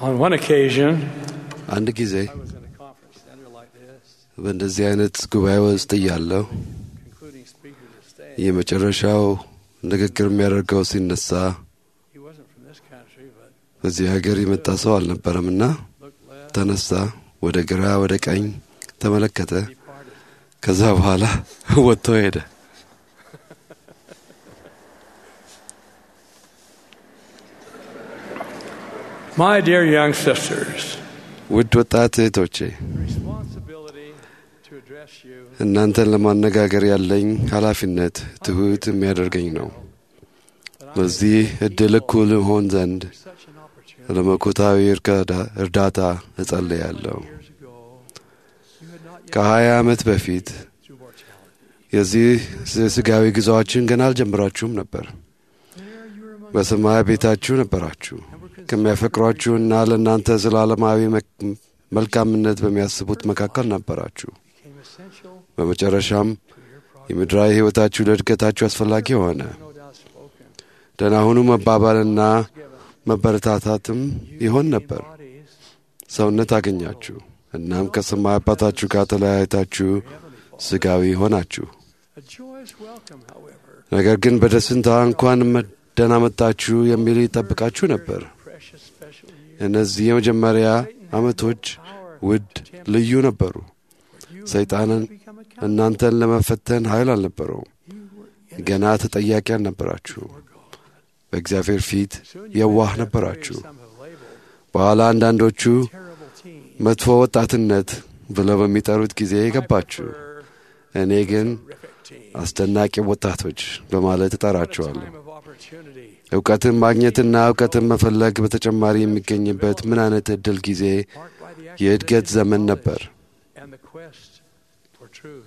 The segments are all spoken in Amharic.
On one occasion, አንድ ጊዜ I was in a conference center like this, በእንደዚህ አይነት ጉባኤ ውስጥ እያለሁ concluding speaker to stay. የመጨረሻው ንግግር የሚያደርገው ሲነሳ He wasn't from this country, but በዚህ ሀገር የመጣ ሰው አልነበረምና looked left, ተነሳ፣ ወደ ግራ ወደ ቀኝ ተመለከተ። departed. ከዛ በኋላ ወጥቶ ሄደ። My dear young sisters, ውድ ወጣት እህቶቼ the responsibility to address you እናንተን ለማነጋገር ያለኝ ኃላፊነት ትሑት የሚያደርገኝ ነው። በዚህ እድል እኩል ሆን ዘንድ is such an opportunity. ለመኮታዊ እርካዳ- እርዳታ እጸልያለሁ። Years ago, you had not yet ከሀያ ዓመት በፊት through mortality. የዚህ ስጋዊ ጉዞአችን ገና አልጀምራችሁም ነበር። There you were among በሰማይ ቤታችሁ ነበራችሁ። and were considered ከሚያፈቅሯችሁና ለእናንተ ዘላለማዊ መ- መልካምነት በሚያስቡት መካከል ነበራችሁ። became essential በመጨረሻም to your progress. የምድራዊ ሕይወታችሁ ለእድገታችሁ አስፈላጊ ሆነ። No doubt spoken. ደህና ሁኑ መባባልና Given. መበረታታትም ይሆን ነበር። Bodies, ሰውነት አገኛችሁ። እናም ከሰማይ አባታችሁ ጋር ተለያይታችሁ ስጋዊ ሆናችሁ። a joyous welcome, however, ነገር ግን በደስታ እንኳን መ- ደህና መጣችሁ የሚል ይጠብቃችሁ ነበር። precious special year. እነዚህ የመጀመሪያ ዓመቶች Power ውድ ልዩ ነበሩ። for you ሰይጣንን to become accountable. እናንተን ለመፈተን ኃይል አልነበረውም። You were in ገና ተጠያቂ አልነበራችሁ። for God. በእግዚአብሔር ፊት Soon you የዋህ met that ነበራችሁ። phrase some have labeled በኋላ አንዳንዶቹ terrible teen. መጥፎ ወጣትነት ብለው በሚጠሩት ጊዜ የገባችሁ። I prefer እኔ ግን terrific teen. አስደናቂ ወጣቶች በማለት What a እጠራቸዋለሁ። time of opportunity. እውቀትን ማግኘትና እውቀትን መፈለግ በተጨማሪ የሚገኝበት ምን አይነት እድል ጊዜ Marked by the የእድገት acquisition of ዘመን knowledge ነበር። and the quest for truth.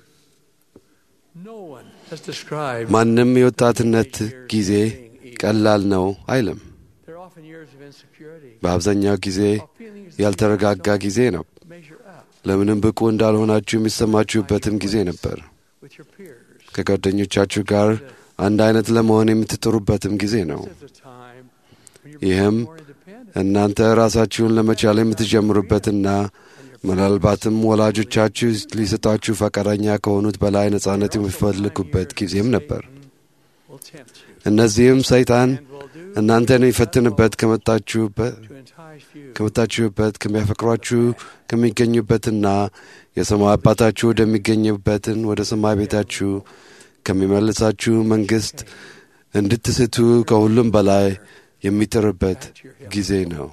No one has described ማንም የወጣትነት ጊዜ ቀላል ነው አይልም። There are often years of insecurity, በአብዛኛው ጊዜ of feelings that ያልተረጋጋ don't ጊዜ ነው። measure up ለምንም ብቁ እንዳልሆናችሁ የሚሰማችሁበትም ጊዜ ነበር። with your peers. ከጓደኞቻችሁ ጋር አንድ አይነት ለመሆን የምትጥሩበትም ጊዜ ነው። This is a time when you're ይህም becoming more independent እናንተ ራሳችሁን ለመቻል የምትጀምሩበትና ምናልባትም ወላጆቻችሁ ሊሰጣችሁ ፈቃደኛ ከሆኑት በላይ ነጻነት የሚፈልጉበት ጊዜም ነበር። will tempt you እነዚህም ሰይጣን and will do እናንተን የሚፈትንበት ከመጣችሁበት to entice you ከመጣችሁበት ከሚያፈቅሯችሁ ከሚገኙበትና የሰማይ አባታችሁ ወደሚገኝበትን ወደ ሰማይ ቤታችሁ ከሚመልሳችሁ መንግስት እንድትስቱ ከሁሉም በላይ የሚጥርበት ጊዜ ነው።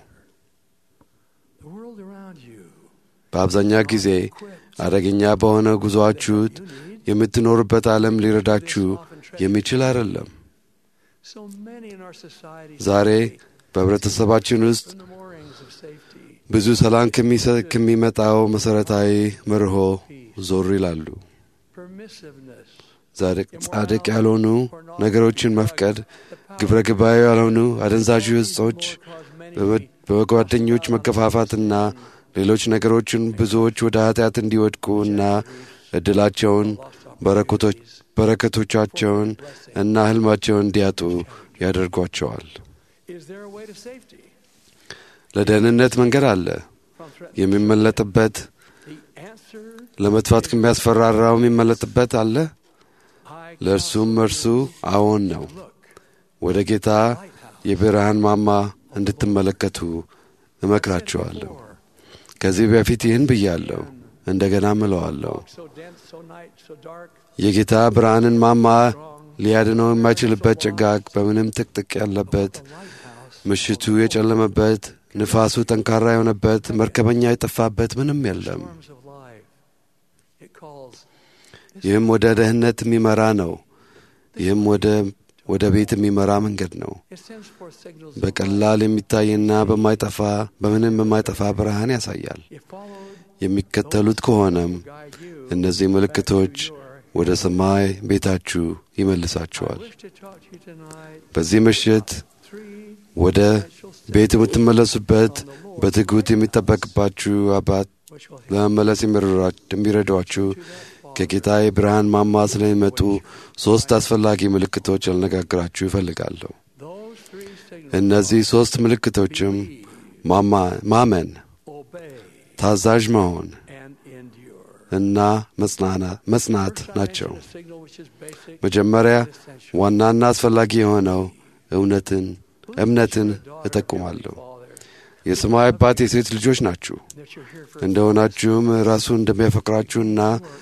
the world around you. በአብዛኛው ጊዜ አደገኛ በሆነ ጉዞአችሁ You need የምትኖሩበት ዓለም ሊረዳችሁ የሚችል አይደለም። so many in our society ዛሬ today በህብረተሰባችን ውስጥ from the moorings of safety, ብዙ ሰላም ከሚሰ- ከሚመጣው መሠረታዊ መርሆ ዞር ይላሉ። permissiveness, ጻድቅ ጻድቅ ያልሆኑ ነገሮችን መፍቀድ፣ the power ግብረ ገባዊ ያልሆኑ አደንዛዥ እጾች፣ will cause many በመ- በጓደኞች መገፋፋትና ሌሎች ነገሮችን ብዙዎች ወደ ኃጢአት እንዲወድቁ እና እድላቸውን በረከቶች በረከቶቻቸውን እና ህልማቸውን እንዲያጡ ያደርጓቸዋል። Is there a way to safety ለደህንነት መንገድ አለ። from threat? የሚመለጥበት The answer ለመጥፋት ከሚያስፈራራው የሚመለጥበት አለ። I ለእርሱም እርሱ አዎን ነው። look ወደ ጌታ የብርሃን ማማ እንድትመለከቱ እመክራችኋለሁ። before. ከዚህ በፊት ይህን ብያለሁ፣ እንደገና ምለዋለሁ። So dense, so night, so dark, የጌታ ብርሃንን ማማ strong. ሊያድነው የማይችልበት ጭጋግ በምንም ጥቅጥቅ ያለበት The lighthouse ምሽቱ የጨለመበት ንፋሱ ጠንካራ የሆነበት መርከበኛ የጠፋበት ምንም የለም። storms of life. It calls ይህም ወደ ደህንነት የሚመራ ነው። ይህም ወደ ወደ ቤት የሚመራ መንገድ ነው። it sends forth signals of በቀላል የሚታይና በማይጠፋ በምንም የማይጠፋ ብርሃን ያሳያል። life. If followed, የሚከተሉት ከሆነም guide you እነዚህ ምልክቶች back to your- ወደ ሰማይ ቤታችሁ I ይመልሳችኋል። wish to talk to you tonight. በዚህ ምሽት Three ወደ essential steps ቤት የምትመለሱበት on the Lord በትጉት የሚጠበቅባችሁ አባት which will help ለመመለስ የሚረዷ- የሚረዷችሁ to that fall. ከጌታ የብርሃን ማማ ስለሚመጡ ሦስት አስፈላጊ ምልክቶች ልነጋግራችሁ ይፈልጋለሁ። Those three signals እነዚህ ሦስት ምልክቶችም ማማ- ማመን፣ obey, ታዛዥ መሆን and endure. እና መጽናና- መጽናት First, I ናቸው። mentioned a signal which is basic መጀመሪያ and essential. ዋናና አስፈላጊ የሆነው እውነትን Believe እምነትን that you're a daughter of እጠቁማለሁ። Heavenly Father, የሰማይ አባት የሴት ልጆች ናችሁ that you're here for እንደሆናችሁም ራሱ እንደሚያፈቅራችሁና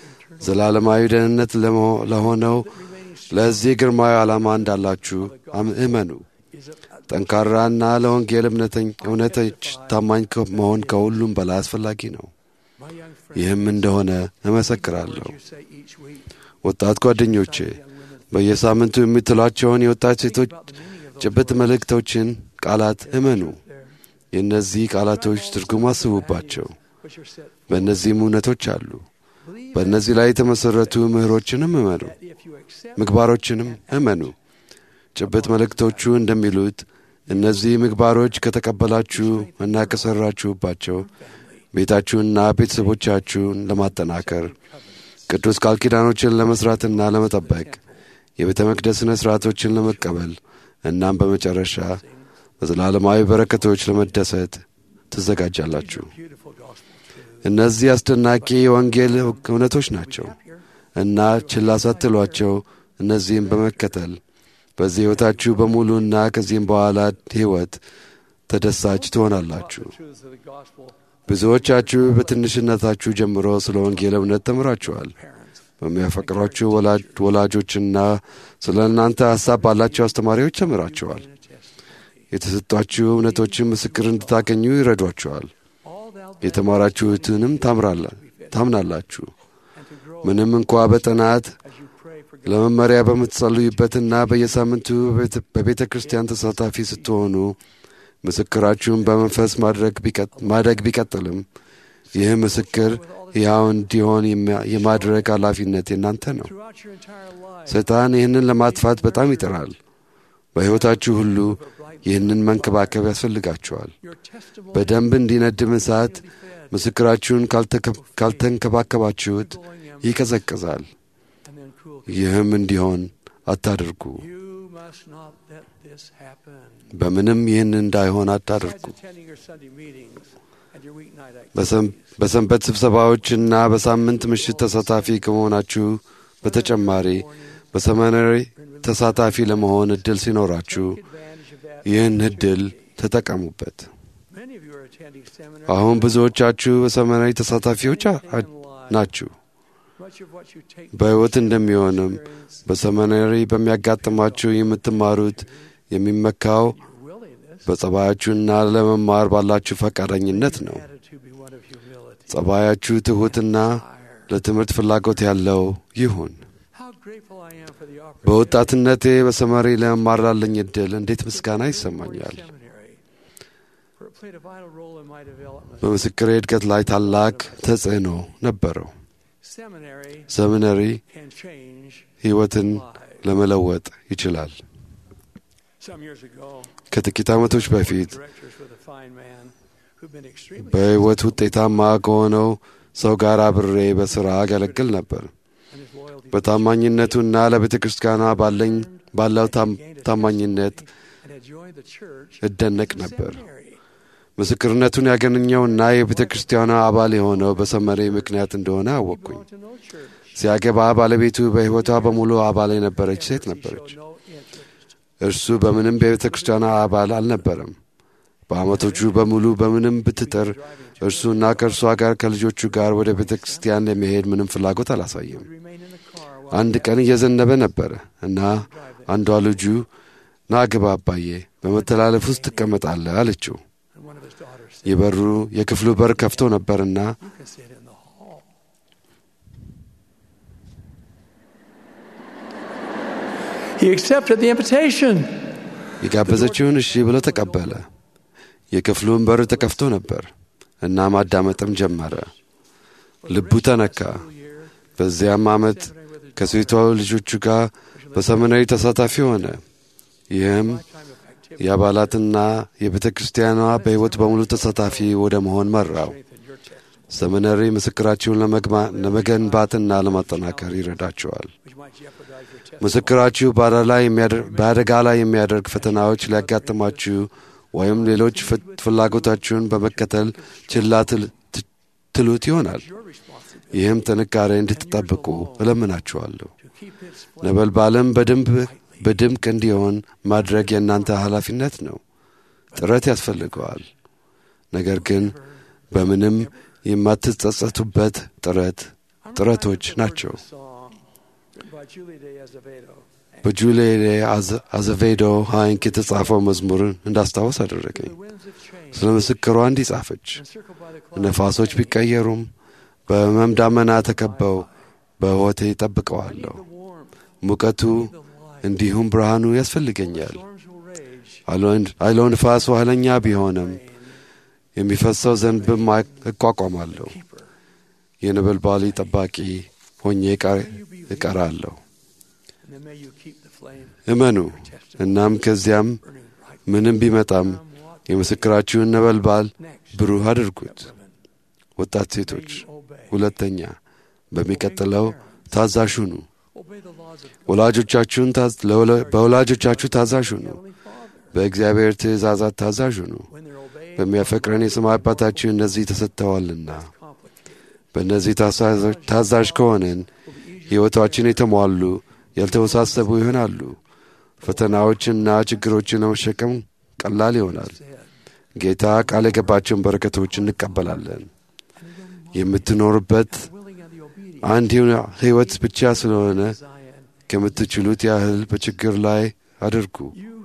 ዘላለማዊ ደህንነት ለመሆ- ለሆነው that remaining strong ለዚህ ግርማዊ ዓላማ እንዳላችሁ አም- እመኑ። is a, a ጠንካራና ለወንጌል እምነተኝ- እውነተች ታማኝ ከ- መሆን ከሁሉም በላይ አስፈላጊ ነው። my young friend. ይህም እንደሆነ እመሰክራለሁ። you say each week, ወጣት ጓደኞቼ young women, በየሳምንቱ የምትሏቸውን የወጣት ሴቶች about the meaning of those ጭብጥ መልእክቶችን ቃላት እመኑ። there, የእነዚህ ቃላቶች ትርጉም አስቡባቸው። which are set በእነዚህም እውነቶች አሉ። Believe በእነዚህ ላይ የተመሠረቱ ምህሮችንም እመኑ፣ that if you accept ምግባሮችንም እመኑ። ጭብጥ መልእክቶቹ እንደሚሉት እነዚህ ምግባሮች ከተቀበላችሁ እና ከሠራችሁባቸው ቤታችሁንና ቤተሰቦቻችሁን ለማጠናከር ቅዱስ ቃል ኪዳኖችን ለመሥራትና ለመጠበቅ የቤተ መቅደስ ሥነ ሥርዓቶችን ለመቀበል እናም በመጨረሻ በዘላለማዊ በረከቶች ለመደሰት ትዘጋጃላችሁ። beautiful gospel truth, እነዚህ አስደናቂ የወንጌል እውነቶች ናቸው እና ችላ ሳትሏቸው እነዚህም በመከተል በዚህ ሕይወታችሁ በሙሉና ከዚህም በኋላ ሕይወት ተደሳች ትሆናላችሁ። the truths of the gospel, ብዙዎቻችሁ በትንሽነታችሁ ጀምሮ ስለ ወንጌል እውነት ተምራችኋል። parents, በሚያፈቅሯችሁ ወላጅ- ወላጆችና ስለ እናንተ ሐሳብ ባላቸው አስተማሪዎች ተምራችኋል። and a testimony. የተሰጧችሁ እውነቶችን ምስክር እንድታገኙ ይረዷችኋል። All thou የተማራችሁትንም ታምራላ- ታምናላችሁ። and to grow ምንም እንኳ በጥናት as you pray for God. ለመመሪያ በምትጸልዩበትና በየሳምንቱ በቤተ- በቤተ ክርስቲያን ተሳታፊ ስትሆኑ ምስክራችሁን በመንፈስ ማድረግ ቢቀጥ- ማደግ ቢቀጥልም ይህ ምስክር ሕያው እንዲሆን የማ- የማድረግ ኃላፊነት የእናንተ ነው። Throughout your entire life, ሰይጣን ይህንን ለማጥፋት በጣም ይጥራል። በሕይወታችሁ ሁሉ ይህንን መንከባከብ ያስፈልጋችኋል። your testimony በደንብ እንዲነድም እሳት fed, ምስክራችሁን ካልተከ- ካልተንከባከባችሁት going them, ይቀዘቅዛል። and then cool. ይህም እንዲሆን አታድርጉ። You must not let this happen. በምንም ይህን እንዳይሆን አታድርጉ። Besides attending your Sunday meetings and your weeknight በሰም- activities, በሰንበት ስብሰባዎችና በሳምንት ምሽት ተሳታፊ ከመሆናችሁ በተጨማሪ በሰመናዊ ተሳታፊ ለመሆን እድል ሲኖራችሁ take advantage of that. ይህን እድል ተጠቀሙበት። Many of you are attending seminars. አሁን ብዙዎቻችሁ በሰመናዊ ተሳታፊዎች አ- አ- in life. ናችሁ። Much of what you take በሕይወት እንደሚሆንም experience, በሰመናዊ በሚያጋጥማችሁ የምትማሩት የሚመካው your willingness, በጸባያችሁና ለመማር ባላችሁ ፈቃደኝነት ነው። attitude be one of humility. ጸባያችሁ ትሑትና Fire. ለትምህርት ፍላጎት ያለው ይሁን። How grateful I am for the opportunity በወጣትነቴ በሰመሪ ለመማር ላለኝ እድል እንዴት ምስጋና ይሰማኛል። Seminary, for it played a vital role in my development. በምስክሬ እድገት ላይ ታላቅ ተጽዕኖ ነበረው። Seminary ሰሚነሪ can change ሕይወትን lives. ለመለወጥ ይችላል። Some years ago, ከጥቂት ዓመቶች በፊት directors with a fine man who'd been extremely በሕይወት ውጤታማ ከሆነው ሰው ጋር አብሬ በሥራ አገለግል ነበር። and his loyalty በታማኝነቱና ለቤተ ክርስቲያኗ ባለኝ ባለው ታም- ታማኝነት and had joined the church እደነቅ through ነበር። seminary. ምስክርነቱን ያገኘውና የቤተ ክርስቲያኗ አባል የሆነው በሰመሬ ምክንያት እንደሆነ He አወቅኩኝ። belonged to no church. ሲያገባ ባለቤቱ በሕይወቷ በሙሉ አባል የነበረች ሴት He ነበረች። showed no interest. እርሱ በምንም የቤተ ክርስቲያኗ አባል አልነበረም። በዓመቶቹ በሙሉ በምንም ብትጥር እርሱና ከእርሷ ጋር ከልጆቹ ጋር ወደ ቤተ ክርስቲያን ለመሄድ ምንም ፍላጎት አላሳየም። Would remain in the car while አንድ ቀን እየዘነበ ነበረ እና አንዷ ልጁ ና ግባ አባዬ፣ በመተላለፍ ውስጥ ትቀመጣለህ አለችው። and one of his daughters said, የበሩ የክፍሉ በር ከፍቶ ነበርና You can sit in the hall. He accepted the invitation. የጋበዘችውን እሺ ብሎ ተቀበለ። የክፍሉን በር ተከፍቶ ነበር እና ማዳመጥም ጀመረ። ልቡ ተነካ። በዚያም ዓመት ከሴቷ ልጆቹ ጋር በሰመናዊ ተሳታፊ ሆነ። ይህም የአባላትና የቤተ ክርስቲያኗ በሕይወት በሙሉ ተሳታፊ ወደ መሆን መራው። ሰመነሪ ምስክራችሁን ለመግማ- ለመገንባትና ለማጠናከር ይረዳችኋል። ምስክራችሁ በአደጋ ላይ የሚያደር- በአደጋ ላይ የሚያደርግ ፈተናዎች ሊያጋጥማችሁ ወይም ሌሎች ፍላጎታችሁን በመከተል ችላ ትሉት ይሆናል። ይህም ጥንካሬ እንድትጠብቁ እለምናችኋለሁ። ነበልባልም በደንብ በድምቅ እንዲሆን ማድረግ የእናንተ ኃላፊነት ነው። ጥረት ያስፈልገዋል። ነገር ግን በምንም የማትጸጸቱበት ጥረት ጥረቶች ናቸው። በጁሌሌ አዘቬዶ ሃይንክ የተጻፈው መዝሙር እንዳስታወስ አደረገኝ። ስለ ምስክሯ እንዲህ ጻፈች። ነፋሶች ቢቀየሩም በሕመም ዳመና ተከበው በሕይወቴ ይጠብቀዋለሁ። ሙቀቱ እንዲሁም ብርሃኑ ያስፈልገኛል። አውሎ ንፋስ ኃይለኛ ቢሆንም የሚፈሰው ዘንብም እቋቋማለሁ። የነበልባሊ ጠባቂ ሆኜ እቀራለሁ። እመኑ። እናም ከዚያም ምንም ቢመጣም የምስክራችሁን ነበልባል ብሩህ አድርጉት። ወጣት ሴቶች፣ ሁለተኛ በሚቀጥለው ታዛዥ ሁኑ። ወላጆቻችሁን በወላጆቻችሁ ታዛዥ ሁኑ። በእግዚአብሔር ትእዛዛት ታዛዥ ሁኑ። በሚያፈቅረን የሰማይ አባታችሁ እነዚህ ተሰጥተዋልና። በእነዚህ ታዛዥ ከሆንን ሕይወታችን የተሟሉ ያልተወሳሰቡ ይሆናሉ። ፈተናዎችና ችግሮችን ለመሸከም ቀላል ይሆናል። ጌታ ቃል የገባቸውን በረከቶች እንቀበላለን። የምትኖርበት አንድ ሕይወት ብቻ ስለሆነ ከምትችሉት ያህል በችግር ላይ አድርጉ።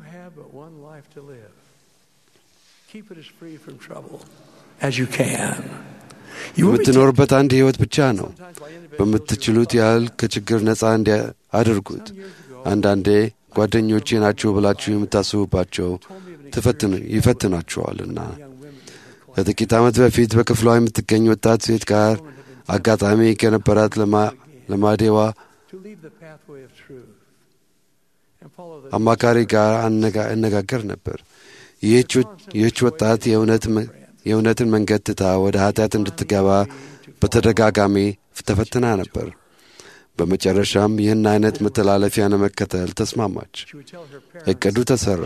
የምትኖርበት አንድ ሕይወት ብቻ ነው። በምትችሉት ያህል ከችግር ነፃ እንዲ አድርጉት። አንዳንዴ ጓደኞቼ ናቸው ብላችሁ የምታስቡባቸው ይፈትናችኋልና። ከጥቂት ዓመት በፊት በክፍሏ የምትገኝ ወጣት ሴት ጋር አጋጣሚ ከነበራት ለማዴዋ አማካሪ ጋር እነጋገር ነበር። ይህች ወጣት የእውነትን መንገድ ትታ ወደ ኃጢአት እንድትገባ በተደጋጋሚ ተፈትና ነበር። በመጨረሻም ይህን አይነት መተላለፊያ ለመከተል ተስማማች። እቅዱ ተሠራ።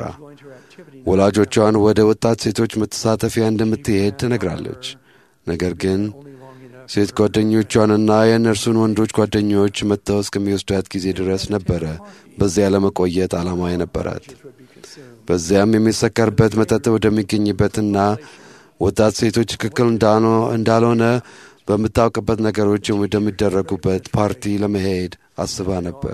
ወላጆቿን ወደ ወጣት ሴቶች መተሳተፊያ እንደምትሄድ ትነግራለች። ነገር ግን ሴት ጓደኞቿንና የእነርሱን ወንዶች ጓደኞች መጥተው እስከሚወስዷት ጊዜ ድረስ ነበረ በዚያ ለመቆየት ዓላማ የነበራት። በዚያም የሚሰከርበት መጠጥ ወደሚገኝበትና ወጣት ሴቶች ትክክል እንዳልሆነ በምታውቅበት ነገሮች ወደሚደረጉበት ፓርቲ ለመሄድ አስባ ነበር።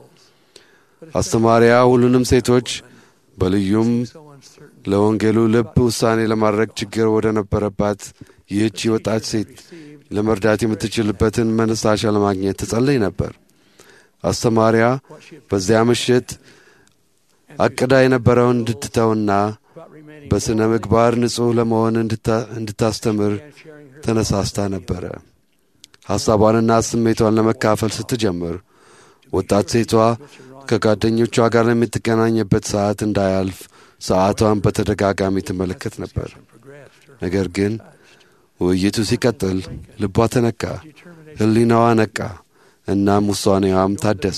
አስተማሪያ ሁሉንም ሴቶች በልዩም ለወንጌሉ ልብ ውሳኔ ለማድረግ ችግር ወደ ነበረባት ይህቺ ወጣት ሴት ለመርዳት የምትችልበትን መነሳሻ ለማግኘት ትጸልይ ነበር። አስተማሪያ በዚያ ምሽት አቅዳ የነበረውን እንድትተውና በሥነ ምግባር ንጹሕ ለመሆን እንድታስተምር ተነሳስታ ነበረ። ሐሳቧንና ስሜቷን ለመካፈል ስትጀምር ወጣት ሴቷ ከጓደኞቿ ጋር የምትገናኝበት ሰዓት እንዳያልፍ ሰዓቷን በተደጋጋሚ ትመለከት ነበር። ነገር ግን ውይይቱ ሲቀጥል ልቧ ተነካ፣ ሕሊናዋ ነቃ፣ እናም ውሳኔዋም ታደሰ።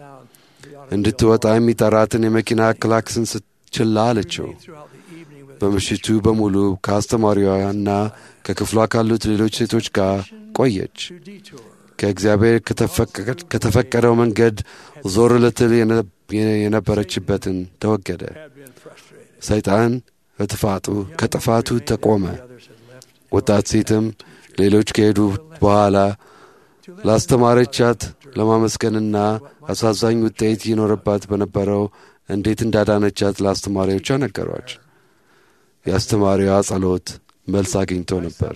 እንድትወጣ የሚጠራትን የመኪና ክላክስን ችላ አለችው። በምሽቱ በሙሉ ከአስተማሪዋና ከክፍሏ ካሉት ሌሎች ሴቶች ጋር ቆየች። ከእግዚአብሔር ከተፈቀደው መንገድ ዞር ልትል የነበረችበትን ተወገደ። ሰይጣን ከጥፋቱ ከጥፋቱ ተቆመ። ወጣት ሴትም ሌሎች ከሄዱ በኋላ ላስተማረቻት ለማመስገንና አሳዛኝ ውጤት ይኖርባት በነበረው እንዴት እንዳዳነቻት ለአስተማሪዎቿ ነገሯች። የአስተማሪዋ ጸሎት መልስ አግኝቶ ነበር።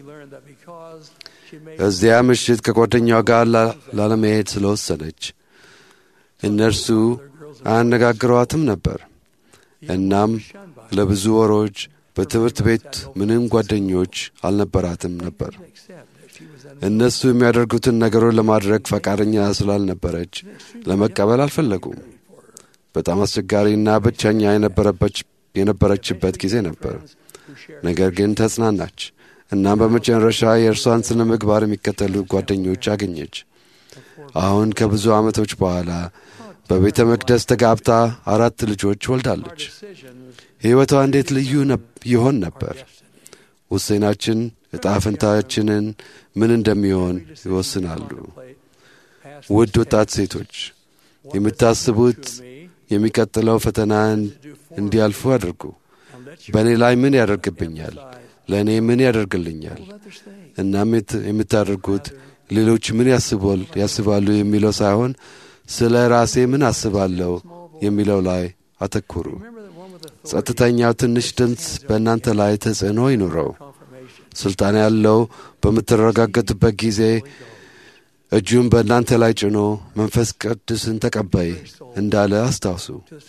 እዚያ ምሽት ከጓደኛዋ ጋር ላለመሄድ ስለወሰነች እነርሱ አያነጋግሯትም ነበር። እናም ለብዙ ወሮች በትምህርት ቤት ምንም ጓደኞች አልነበራትም ነበር። እነሱ የሚያደርጉትን ነገሮች ለማድረግ ፈቃደኛ ስላልነበረች ለመቀበል አልፈለጉም። በጣም አስቸጋሪና ብቸኛ የነበረችበት ጊዜ ነበር። ነገር ግን ተጽናናች። እናም በመጨረሻ የእርሷን ስነ ምግባር የሚከተሉ ጓደኞች አገኘች። አሁን ከብዙ ዓመቶች በኋላ በቤተ መቅደስ ተጋብታ አራት ልጆች ወልዳለች። ሕይወቷ እንዴት ልዩ ይሆን ነበር? ውሳኔያችን ዕጣ ፈንታችንን ምን እንደሚሆን ይወስናሉ። ውድ ወጣት ሴቶች የምታስቡት የሚቀጥለው ፈተና እንዲያልፉ አድርጉ። በእኔ ላይ ምን ያደርግብኛል? ለእኔ ምን ያደርግልኛል? እናም የምታደርጉት ሌሎች ምን ያስባሉ የሚለው ሳይሆን ስለ ራሴ ምን አስባለሁ የሚለው ላይ አተኩሩ። ጸጥተኛው ትንሽ ድምፅ በእናንተ ላይ ተጽዕኖ ይኑረው። ስልጣን ያለው በምትረጋገጡበት ጊዜ እጁን በእናንተ ላይ ጭኖ መንፈስ ቅዱስን ተቀበይ እንዳለ አስታውሱ።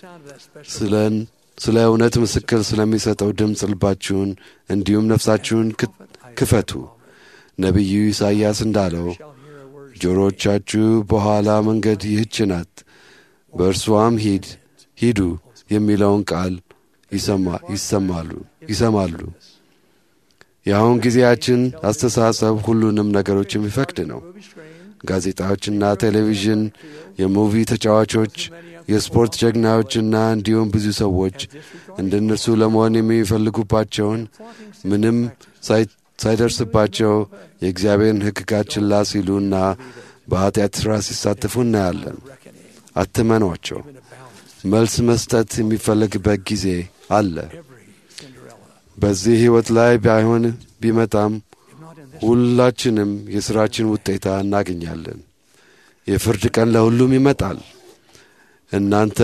ስለ እውነት ምስክር ስለሚሰጠው ድምፅ ልባችሁን እንዲሁም ነፍሳችሁን ክፈቱ። ነቢዩ ኢሳይያስ እንዳለው ጆሮቻችሁ በኋላ መንገድ ይህች ናት፣ በእርሷም ሂድ ሂዱ የሚለውን ቃል ይሰማሉ ይሰማሉ። የአሁን ጊዜያችን አስተሳሰብ ሁሉንም ነገሮች የሚፈቅድ ነው። ጋዜጣዎችና ቴሌቪዥን፣ የሙቪ ተጫዋቾች፣ የስፖርት ጀግናዎችና እንዲሁም ብዙ ሰዎች እንደ እነርሱ ለመሆን የሚፈልጉባቸውን ምንም ሳይደርስባቸው የእግዚአብሔርን ሕግጋት ችላ ሲሉና በኀጢአት ሥራ ሲሳተፉ እናያለን። አትመኗቸው። መልስ መስጠት የሚፈለግበት ጊዜ አለ። በዚህ ሕይወት ላይ ባይሆን ቢመጣም ሁላችንም የሥራችን ውጤታ እናገኛለን። የፍርድ ቀን ለሁሉም ይመጣል። እናንተ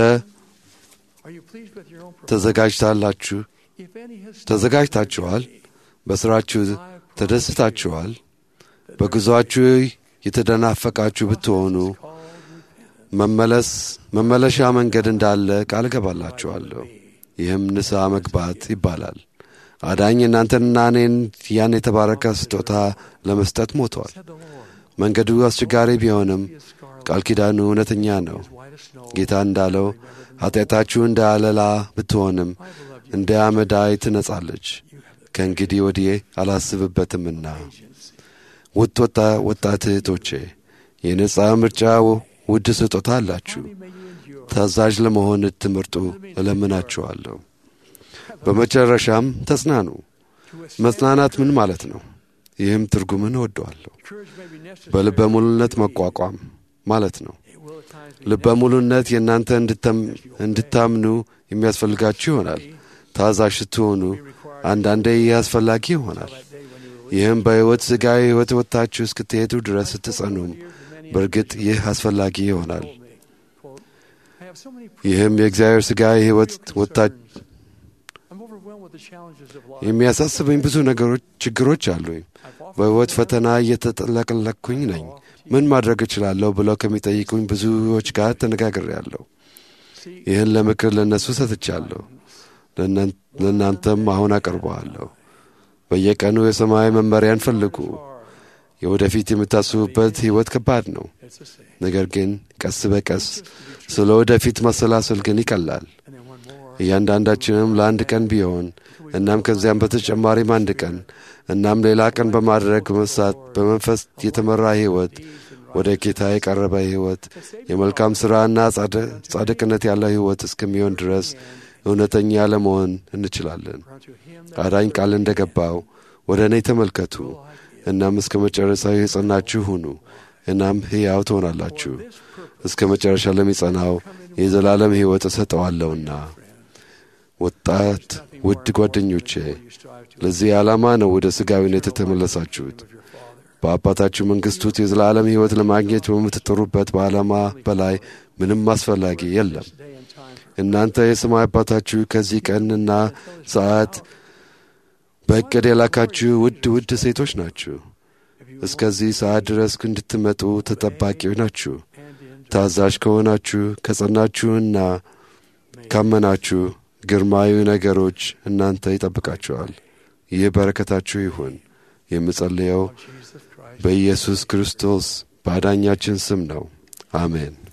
ተዘጋጅታላችሁ ተዘጋጅታችኋል። በሥራችሁ ተደስታችኋል። በጉዞአችሁ የተደናፈቃችሁ ብትሆኑ መመለስ መመለሻ መንገድ እንዳለ ቃል እገባላችኋለሁ። ይህም ንስሐ መግባት ይባላል። አዳኝ እናንተንና እኔን ያን የተባረከ ስጦታ ለመስጠት ሞቷል። መንገዱ አስቸጋሪ ቢሆንም ቃል ኪዳኑ እውነተኛ ነው። ጌታ እንዳለው ኃጢአታችሁ እንደ አለላ ብትሆንም እንደ አመዳይ ትነጻለች። ከእንግዲህ ወዲህ አላስብበትምና። ውድ ወጣት እህቶቼ የነጻ ምርጫ ውድ ስጦታ አላችሁ። ታዛዥ ለመሆን ትምህርቱ እለምናችኋለሁ። በመጨረሻም ተጽናኑ። መጽናናት ምን ማለት ነው? ይህም ትርጉምን እወደዋለሁ። በልበ ሙሉነት መቋቋም ማለት ነው። ልበ ሙሉነት የእናንተ እንድታምኑ የሚያስፈልጋችሁ ይሆናል። ታዛዥ ስትሆኑ አንዳንዴ ይህ አስፈላጊ ይሆናል። ይህም በሕይወት ሥጋዊ ሕይወት ወጥታችሁ እስክትሄዱ ድረስ ስትጸኑም በእርግጥ ይህ አስፈላጊ ይሆናል። ይህም የእግዚአብሔር ሥጋዊ ሕይወት ወጥታ የሚያሳስበኝ ብዙ ነገሮች ችግሮች አሉኝ። በሕይወት ፈተና እየተጠለቀለቅኩኝ ነኝ። ምን ማድረግ እችላለሁ ብለው ከሚጠይቁኝ ብዙዎች ጋር ተነጋግሬያለሁ። ይህን ለምክር ለእነሱ ሰጥቻለሁ። ለእናንተም አሁን አቀርበዋለሁ። በየቀኑ የሰማይ መመሪያን ፈልጉ። የወደፊት የምታስቡበት ሕይወት ከባድ ነው። ነገር ግን ቀስ በቀስ ስለ ወደፊት ማሰላሰል ግን ይቀላል። እያንዳንዳችንም ለአንድ ቀን ቢሆን እናም ከዚያም በተጨማሪም አንድ ቀን እናም ሌላ ቀን በማድረግ በመሳት በመንፈስ የተመራ ሕይወት ወደ ጌታ የቀረበ ሕይወት የመልካም ሥራና ጻድቅነት ያለው ሕይወት እስከሚሆን ድረስ እውነተኛ ለመሆን እንችላለን። አዳኝ ቃል እንደ ገባው ወደ እኔ ተመልከቱ፣ እናም እስከ መጨረሻው የጸናችሁ ሁኑ፣ እናም ሕያው ትሆናላችሁ። እስከ መጨረሻ ለሚጸናው የዘላለም ሕይወት እሰጠዋለሁና። ወጣት ውድ ጓደኞቼ ለዚህ ዓላማ ነው ወደ ሥጋዊነት የተመለሳችሁት። በአባታችሁ መንግሥት ውስጥ የዘላለም ሕይወት ለማግኘት በምትጥሩበት በዓላማ በላይ ምንም አስፈላጊ የለም። እናንተ የሰማይ አባታችሁ ከዚህ ቀንና ሰዓት በእቅድ የላካችሁ ውድ ውድ ሴቶች ናችሁ። እስከዚህ ሰዓት ድረስ እንድትመጡ ተጠባቂው ናችሁ። ታዛዥ ከሆናችሁ ከጸናችሁና ካመናችሁ ግርማዊ ነገሮች እናንተ ይጠብቃችኋል። ይህ በረከታችሁ ይሁን። የምጸልየው በኢየሱስ ክርስቶስ በአዳኛችን ስም ነው። አሜን።